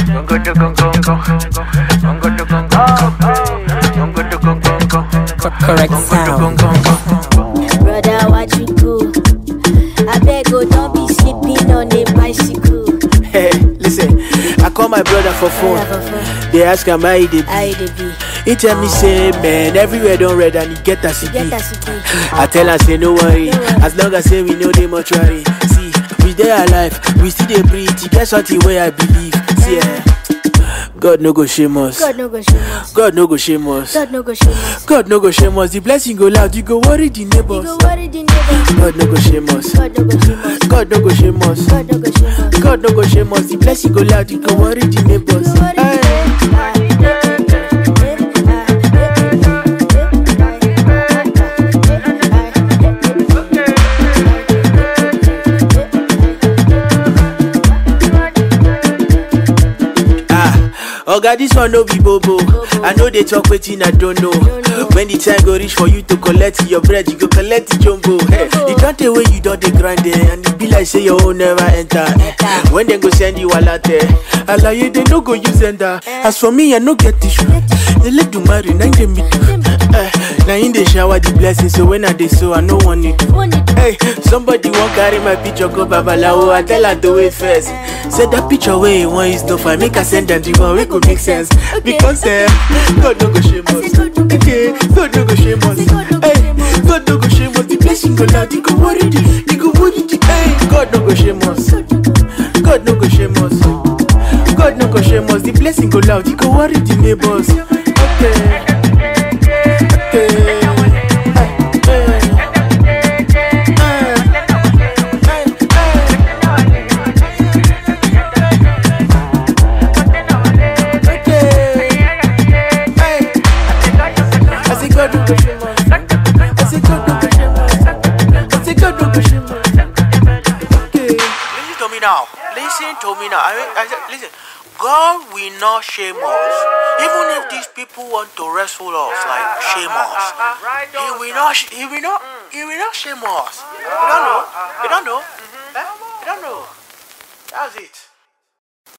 Gongo to gong gong gong. Gongo to gong gong gong. Gongo to gong gong gong. Correct Gongo to sound. gong gong gong. Brother, what you do? I beg, oh, don't be sleeping on a bicycle. Hey, listen, I call my brother for phone. They ask am how he dey I be. dey be. He tell me say, man, everywhere don red and he get as he Get be. as it be. I tell am say no worry, No worry. as long as say we know dey mortuary. See, we dey alive, we still dey breathe. E get something wey I believe. See, eh, God no go shame us. God no go shame us. God no go shame us. God no go shame us. God no go shame us. The blessing go loud, you go worry the You neighbors. go worry the neighbors. God no go shame us. God no go shame us. God no go shame us. God no go shame us. God no go shame us. The blessing go loud, you go worry the neighbors. You go worry Hey. the Ah, Oga, this one no be bobo. I know they talk wetin I don't know. When the time go reach for you to collect your bread, you go collect the jumbo. Hey, you can't tell when you don't dey grind there, and it be like say your own never enter. When they go send you alate, alaye they no go use enter. As for me, I no get issue. They let do marry, now they me do. Eh, Now in the shower the blessing, so when I dey so I no want it. Hey, somebody won't carry my picture go babalawo. I tell her to wait first. Say that picture where you want is no fine. Make her send them the one wey go make sense. Because eh, God no go shame us. Okay, God no go shame us. Hey, God no go shame us. The blessing go loud, you go worry the, you go worry the. Hey, God no go shame us. God no go shame us. God no go shame us. The blessing go loud, you go worry the neighbors. Okay. Okay. Listen to me now. Listen to me now. I mean, I said, listen. God will not shame us. Even if these people want to wrestle us, like shame us, He will not. sh- He will not. He will not shame us. You don't know. You don't know. Eh? You don't know. That's it.